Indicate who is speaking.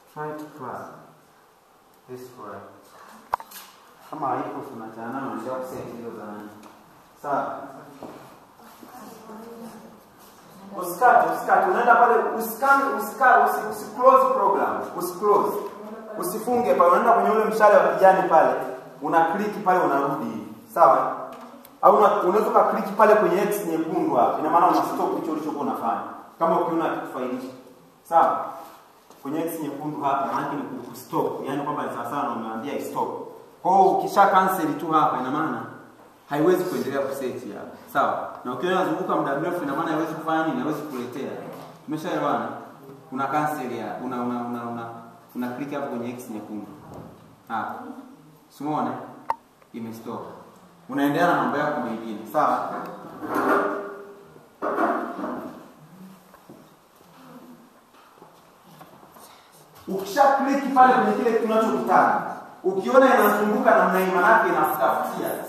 Speaker 1: try to plug this for kama haipo tunachana na ndio kusema hizo za nani sawa usikate usikate unaenda pale usikane usikate usi, usi close program usi close usifunge pale unaenda kwenye ule mshale wa kijani pale una click pale unarudi sawa au una- unaweza ka click pale kwenye x nyekundu hapa ina maana una stop hicho ulichokuwa unafanya kama ukiona kifailisha sawa kwenye x nyekundu hapa maana ni ku stop yani kwamba ni sawa sawa na umeambia stop kwa hiyo ukisha cancel tu hapa ina maana haiwezi kuendelea kuseti hapa sawa na ukiona inazunguka muda mrefu ina maana haiwezi kufanya nini haiwezi kuletea umeshaelewana una cancel ya una una una una, una click hapo kwenye x nyekundu hapa simuone imestop unaendelea na mambo yako mengine sawa ukisha click pale kwenye kile tunachokitaka ukiona inazunguka namna hii manake inafutafutia